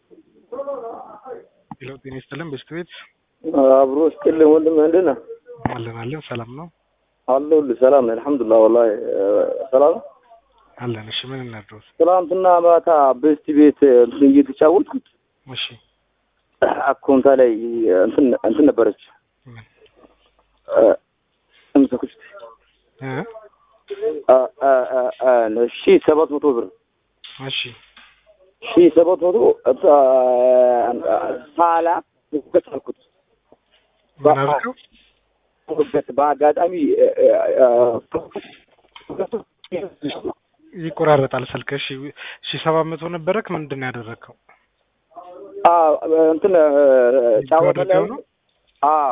ሄሎ ጤና ይስጥልን በስት ቤት አብሮ ስጥልን ወንድም እንዴት ነህ? አለን አለን ሰላም ነው አለሁልህ። ሰላም ነኝ አልሐምዱሊላህ። ወላሂ ሰላም ነው። አለን። እሺ ምን እናድርስ? ትናንትና ማታ በስቲ ቤት እንትን እየተጫወትኩት እሺ አካውንታ ላይ እንትን እንትን ነበረች ምን እንሰኩች እ ሺ ሰባት መቶ ብር እሺ ሺ ሰባት መቶ ሳላ ገት አልኩት ምን አልከው? ገት በአጋጣሚ ይቆራረጣል ስልክ። እሺ ሺ ሰባት መቶ ነበረክ ምንድን ነው ያደረግከው? እንትን ጫወታ ላይ ወደዚያው ነው? አዎ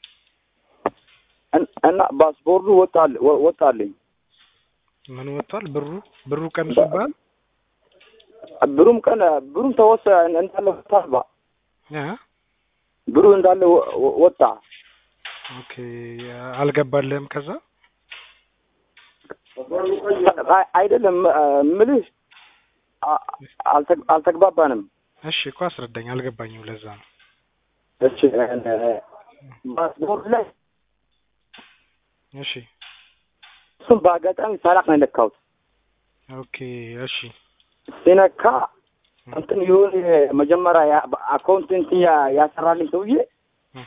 እን- እና ፓስፖርቱ ወጣል ወጣልኝ ምን ወጥቷል? ብሩ ብሩ ቀንሶብሃል? ብሩም ቀን ብሩም ተወሰ እንዳለ ወጣባ እ ብሩ እንዳለ ወ- ወ- ወጣ ኦኬ አልገባልህም ከዛ? አይ- አይደለም ምልህ አ- አልተግ- አልተግባባንም እሺ እኮ አስረዳኝ፣ አልገባኝም። ለዛ ነው። እሺ ፓስፖርት ላይ እሺ እሱም በአጋጣሚ ሳላቅ ነው የነካሁት ኦኬ እሺ ሲነካ እንትን የሆነ መጀመሪያ ያ- አካውንት እንትን ያ- ያሰራልኝ ሰውዬ እ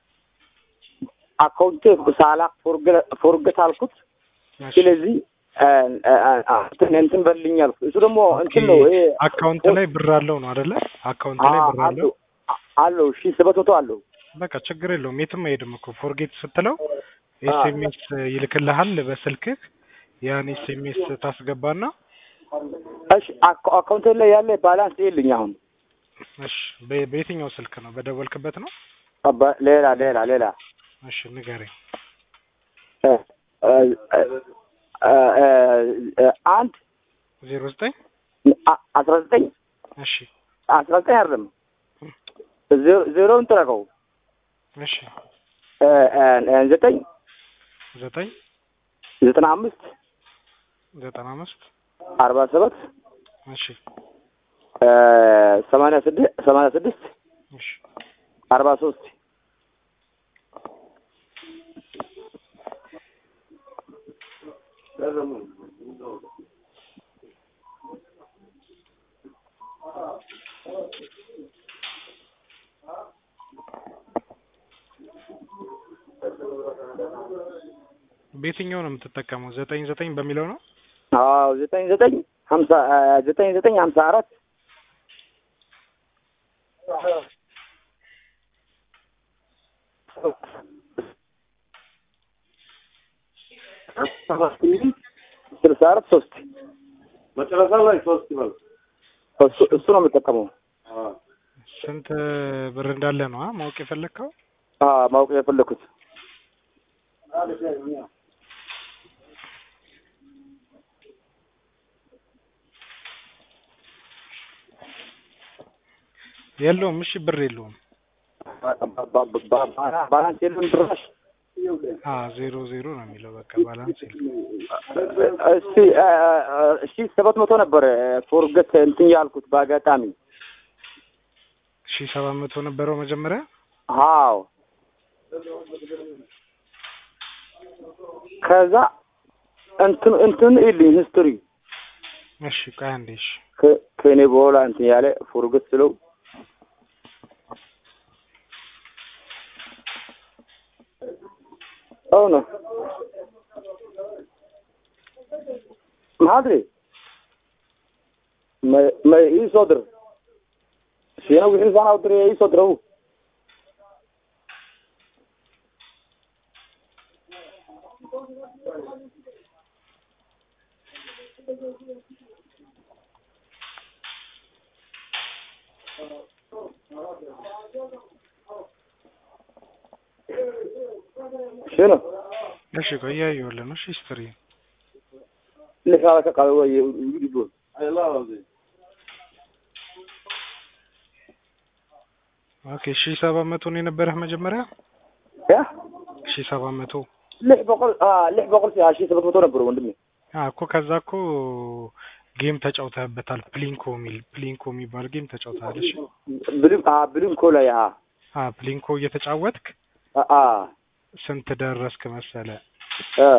አካውንቴ ሳላቅ ፎርገት አልኩት እሺ ስለዚህ እንትን እንትን በልኝ አልኩት እሱ ደግሞ እንትን ነው ይሄ አካውንት ላይ ብር አለው ነው አይደለ? አካውንት ላይ ብር አለው። አለው አለው ሺ ሰባት መቶ አለው በቃ ችግር የለውም። የትም አይሄድም እኮ ፎርጌት ስትለው ኤስኤምኤስ ይልክልሃል በስልክህ። ያን ኤስኤምኤስ ታስገባና እሺ አካ- አካውንቴ ላይ ያለ ባላንስ የለኝ አሁን እሺ በ- በየትኛው ስልክ ነው? በደወልክበት ነው? አባ- ሌላ ሌላ ሌላ እሺ ንገረኝ። እ፣ እ፣ እ፣ እ፣ አንድ ዜሮ ዘጠኝ አ- አስራ ዘጠኝ እሺ አስራ ዘጠኝ አይደለም ዜ- ዜሮውን ጥረቀው እሺ እ፣ እ፣ እ፣ ዘጠኝ ዘጠኝ ዘጠና አምስት ዘጠና አምስት አርባ ሰባት እሺ እ፣ ሰማንያ ስድስት ሰማንያ ስድስት እሺ አርባ ሶስት በየትኛው ነው የምትጠቀመው? ዘጠኝ ዘጠኝ በሚለው ነው? አዎ ዘጠኝ ዘጠኝ ሀምሳ እ፣ ዘጠኝ ዘጠኝ ሀምሳ አራት ስልሳ አራት ሶስት መጨረሻ ላይ ሶስት ይበል። እሱ እሱ ነው የምጠቀመው። ስንት ብር እንዳለ ነው አ ማወቅ የፈለግከው? አዎ ማወቅ የፈለኩት የለውም። እሺ ብር የለውም። ባላንስ የለም ጭራሽ። አ ዜሮ ዜሮ ነው የሚለው በቃ ባላንስ የለውም። እስቲ እ፣ እ፣ እሺ ሰባት መቶ ነበር ፎርገት እንትን ያልኩት በአጋጣሚ ሺ ሰባት መቶ ነበረው መጀመሪያ። አዎ ከዛ እንትን እንትን ይልኝ ሂስትሪ እሺ ቆይ አንዴ እሺ ከ- ከእኔ በኋላ እንትን ያለ ፎርገት ስለው አዎ ነው ማድሪ ma ma ii soo dir shiina wixii sana u diray ii soo dira u shiina እሺ ቆይ እያየሁልህ ነው። እሺ ሂስትሪ lixaada ka qaada way igu dhibo ኦኬ ሺ ሰባት መቶ ነው የነበረህ መጀመሪያ? ya ሺ ሰባት መቶ lix boqol ah lix boqol si ah shii sabad moto nabro wandimi አ እኮ ከዛ እኮ ጌም ተጫውተህበታል። ፕሊንኮ የሚል ፕሊንኮ የሚባል ጌም ተጫውተሃል። እሺ ብሊን አ ብሊንኮ ላይ አ አ ፕሊንኮ እየተጫወትክ አ አ ስንት ደረስክ መሰለ? አ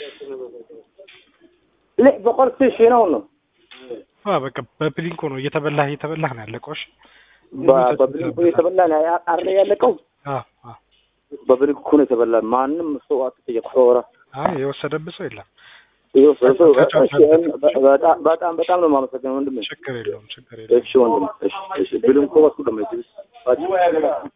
ለ በቆርጥ ሺ ነው ነው አ በቃ በፕሊንኮ ነው እየተበላህ እየተበላህ ነው ያለቀው። እሺ በ- በብሊንኮ የተበላ ነው ያ- አረ ያለቀው አ አ በብሊንኮ ነው የተበላ። ማንም ሰው አትጠየቅ። ኧረ አይ የወሰደብህ ሰው የለም። ይኸው ሰው ሰው እሺ፣ በጣም በጣም በጣም ነው የማመሰግነው ወንድሜ። ችግር የለውም ችግር የለውም። እሺ ወንድሜ፣ እሺ እሺ ብሊንኮ ወስዱ ደግሞ